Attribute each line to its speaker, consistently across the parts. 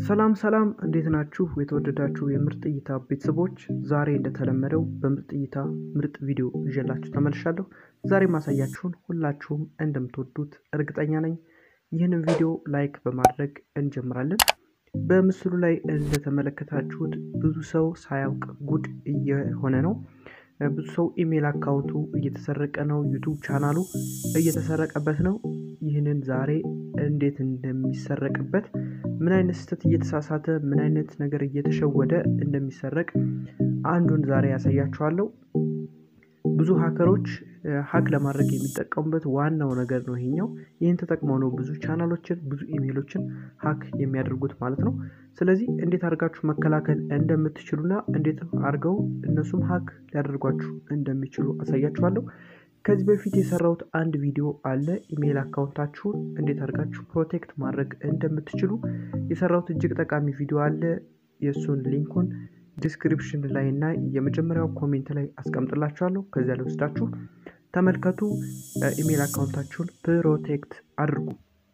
Speaker 1: ሰላም ሰላም እንዴት ናችሁ? የተወደዳችሁ የምርጥ እይታ ቤተሰቦች፣ ዛሬ እንደተለመደው በምርጥ እይታ ምርጥ ቪዲዮ ይዤላችሁ ተመልሻለሁ። ዛሬ ማሳያችሁን ሁላችሁም እንደምትወዱት እርግጠኛ ነኝ። ይህንን ቪዲዮ ላይክ በማድረግ እንጀምራለን። በምስሉ ላይ እንደተመለከታችሁት ብዙ ሰው ሳያውቅ ጉድ እየሆነ ነው። ብዙ ሰው ኢሜል አካውንቱ እየተሰረቀ ነው። ዩቱብ ቻናሉ እየተሰረቀበት ነው። ይህንን ዛሬ እንዴት እንደሚሰረቅበት ምን አይነት ስህተት እየተሳሳተ ምን አይነት ነገር እየተሸወደ እንደሚሰረቅ አንዱን ዛሬ ያሳያችኋለሁ። ብዙ ሀከሮች ሀክ ለማድረግ የሚጠቀሙበት ዋናው ነገር ነው ይሄኛው። ይህን ተጠቅመው ነው ብዙ ቻናሎችን ብዙ ኢሜሎችን ሀክ የሚያደርጉት ማለት ነው። ስለዚህ እንዴት አድርጋችሁ መከላከል እንደምትችሉና እንዴት አድርገው እነሱም ሀክ ሊያደርጓችሁ እንደሚችሉ አሳያችኋለሁ። ከዚህ በፊት የሰራሁት አንድ ቪዲዮ አለ። ኢሜይል አካውንታችሁን እንዴት አድርጋችሁ ፕሮቴክት ማድረግ እንደምትችሉ የሰራሁት እጅግ ጠቃሚ ቪዲዮ አለ። የእሱን ሊንኩን ዲስክሪፕሽን ላይ እና የመጀመሪያው ኮሜንት ላይ አስቀምጥላችኋለሁ። ከዚያ ላይ ወስዳችሁ ተመልከቱ። ኢሜይል አካውንታችሁን ፕሮቴክት አድርጉ።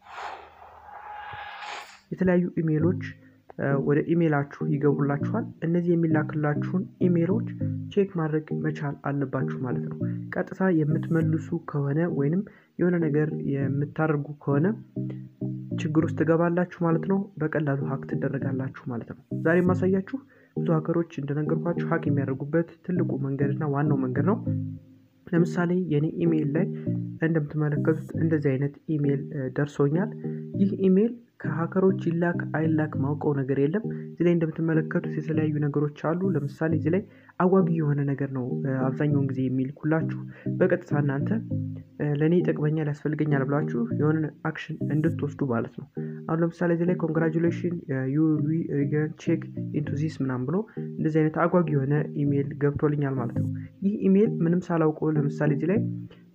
Speaker 1: የተለያዩ ኢሜይሎች ወደ ኢሜይላችሁ ይገቡላችኋል። እነዚህ የሚላክላችሁን ኢሜይሎች ቼክ ማድረግ መቻል አለባችሁ ማለት ነው። ቀጥታ የምትመልሱ ከሆነ ወይንም የሆነ ነገር የምታደርጉ ከሆነ ችግር ውስጥ ትገባላችሁ ማለት ነው። በቀላሉ ሀክ ትደረጋላችሁ ማለት ነው። ዛሬ የማሳያችሁ ብዙ ሀከሮች እንደነገርኳችሁ ሀክ የሚያደርጉበት ትልቁ መንገድና ዋናው መንገድ ነው። ለምሳሌ የኔ ኢሜይል ላይ እንደምትመለከቱት እንደዚህ አይነት ኢሜይል ደርሶኛል። ይህ ኢሜይል ከሀከሮች ይላክ አይላክ ማውቀው ነገር የለም። እዚህ ላይ እንደምትመለከቱት የተለያዩ ነገሮች አሉ። ለምሳሌ እዚህ ላይ አጓጊ የሆነ ነገር ነው አብዛኛውን ጊዜ የሚልኩላችሁ። በቀጥታ እናንተ ለእኔ ይጠቅመኛል ያስፈልገኛል ብላችሁ የሆነ አክሽን እንድትወስዱ ማለት ነው። አሁን ለምሳሌ እዚህ ላይ ኮንግራጁሌሽን ዩ ሪገን ቼክ ኢንቱ ዚስ ምናምን ብሎ እንደዚህ አይነት አጓጊ የሆነ ኢሜይል ገብቶልኛል ማለት ነው። ይህ ኢሜይል ምንም ሳላውቀው ለምሳሌ እዚህ ላይ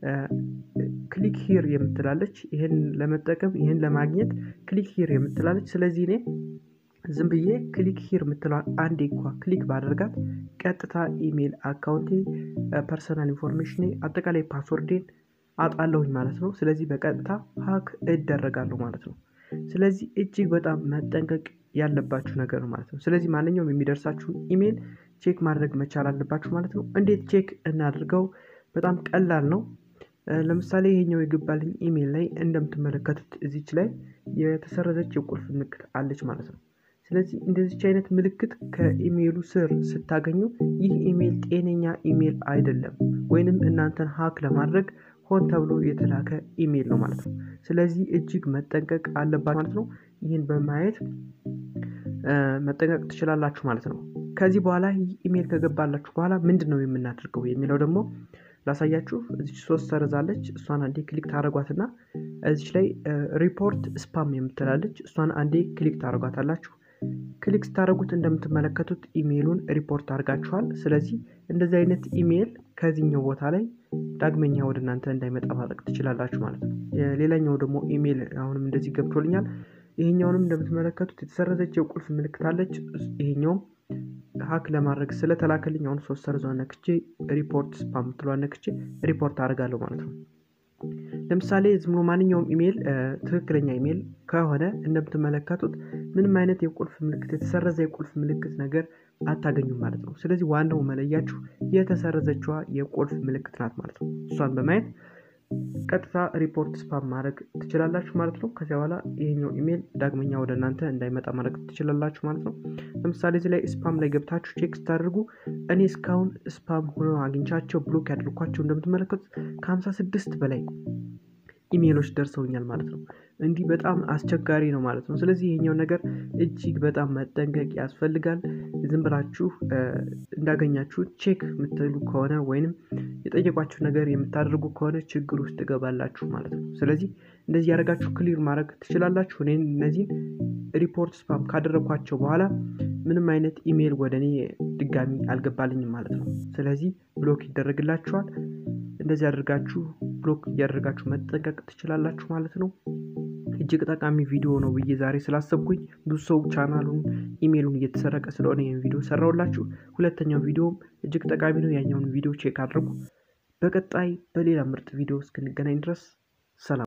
Speaker 1: ክሊክ ሂር የምትላለች ይህን ለመጠቀም ይህን ለማግኘት ክሊክ ሂር የምትላለች። ስለዚህ እኔ ዝም ብዬ ክሊክ ሂር የምትለዋል አንዴ እንኳ ክሊክ ባደርጋት ቀጥታ ኢሜይል አካውንቴ፣ ፐርሰናል ኢንፎርሜሽን፣ አጠቃላይ ፓስወርዴን አጣለሁኝ ማለት ነው። ስለዚህ በቀጥታ ሀክ እደረጋለሁ ማለት ነው። ስለዚህ እጅግ በጣም መጠንቀቅ ያለባችሁ ነገር ነው ማለት ነው። ስለዚህ ማንኛውም የሚደርሳችሁ ኢሜይል ቼክ ማድረግ መቻል አለባችሁ ማለት ነው። እንዴት ቼክ እናድርገው? በጣም ቀላል ነው። ለምሳሌ ይሄኛው የገባልኝ ኢሜይል ላይ እንደምትመለከቱት እዚች ላይ የተሰረዘች የቁልፍ ምልክት አለች ማለት ነው። ስለዚህ እንደዚች አይነት ምልክት ከኢሜይሉ ስር ስታገኙ ይህ ኢሜይል ጤነኛ ኢሜይል አይደለም፣ ወይንም እናንተን ሀክ ለማድረግ ሆን ተብሎ የተላከ ኢሜይል ነው ማለት ነው። ስለዚህ እጅግ መጠንቀቅ አለባችሁ ማለት ነው። ይህን በማየት መጠንቀቅ ትችላላችሁ ማለት ነው። ከዚህ በኋላ ይህ ኢሜይል ከገባላችሁ በኋላ ምንድን ነው የምናደርገው የሚለው ደግሞ ላሳያችሁ። እዚች ሶስት ሰርዛለች። እሷን አንዴ ክሊክ ታደረጓትና እዚች ላይ ሪፖርት ስፓም የምትላለች እሷን አንዴ ክሊክ ታደረጓታላችሁ። ክሊክ ስታደረጉት እንደምትመለከቱት ኢሜይሉን ሪፖርት አድርጋችኋል። ስለዚህ እንደዚህ አይነት ኢሜይል ከዚህኛው ቦታ ላይ ዳግመኛ ወደ እናንተ እንዳይመጣ ማድረግ ትችላላችሁ ማለት ነው። ሌላኛው ደግሞ ኢሜይል አሁንም እንደዚህ ገብቶልኛል። ይሄኛውንም እንደምትመለከቱት የተሰረዘች የቁልፍ ምልክት አለች። ይሄኛውም ሀክ ለማድረግ ስለተላከልኝ አሁን ሶስት ሰርዟን ነክቼ ሪፖርት ስፓም ምትሏን ነክቼ ሪፖርት አድርጋለሁ ማለት ነው። ለምሳሌ ዝም ብሎ ማንኛውም ኢሜይል ትክክለኛ ኢሜይል ከሆነ እንደምትመለከቱት ምንም አይነት የቁልፍ ምልክት የተሰረዘ የቁልፍ ምልክት ነገር አታገኙም ማለት ነው። ስለዚህ ዋናው መለያችሁ የተሰረዘችዋ የቁልፍ ምልክት ናት ማለት ነው። እሷን በማየት ቀጥታ ሪፖርት ስፓም ማድረግ ትችላላችሁ ማለት ነው። ከዚያ በኋላ ይሄኛው ኢሜይል ዳግመኛ ወደ እናንተ እንዳይመጣ ማድረግ ትችላላችሁ ማለት ነው። ለምሳሌ እዚህ ላይ ስፓም ላይ ገብታችሁ ቼክ ስታደርጉ እኔ እስካሁን ስፓም ሆኖ አግኝቻቸው ብሎክ ያደርኳቸው እንደምትመለከቱት ከሀምሳ ስድስት በላይ ኢሜይሎች ደርሰውኛል ማለት ነው። እንዲህ በጣም አስቸጋሪ ነው ማለት ነው። ስለዚህ ይሄኛው ነገር እጅግ በጣም መጠንቀቅ ያስፈልጋል። ዝም ብላችሁ እንዳገኛችሁ ቼክ የምትሉ ከሆነ ወይንም የጠየቋችሁ ነገር የምታደርጉ ከሆነ ችግር ውስጥ ትገባላችሁ ማለት ነው። ስለዚህ እንደዚህ ያደረጋችሁ ክሊር ማድረግ ትችላላችሁ። እኔ እነዚህን ሪፖርት ስፓም ካደረግኳቸው በኋላ ምንም አይነት ኢሜይል ወደ እኔ ድጋሚ አልገባልኝም ማለት ነው። ስለዚህ ብሎክ ይደረግላችኋል። እንደዚህ አድርጋችሁ ብሎክ እያደረጋችሁ መጠንቀቅ ትችላላችሁ ማለት ነው። እጅግ ጠቃሚ ቪዲዮ ነው ብዬ ዛሬ ስላሰብኩኝ ብዙ ሰው ቻናሉን ኢሜይሉን እየተሰረቀ ስለሆነ ይህን ቪዲዮ ሰራውላችሁ። ሁለተኛው ቪዲዮም እጅግ ጠቃሚ ነው። ያኛውን ቪዲዮ ቼክ አድርጉ። በቀጣይ በሌላ ምርጥ ቪዲዮ እስክንገናኝ ድረስ ሰላም።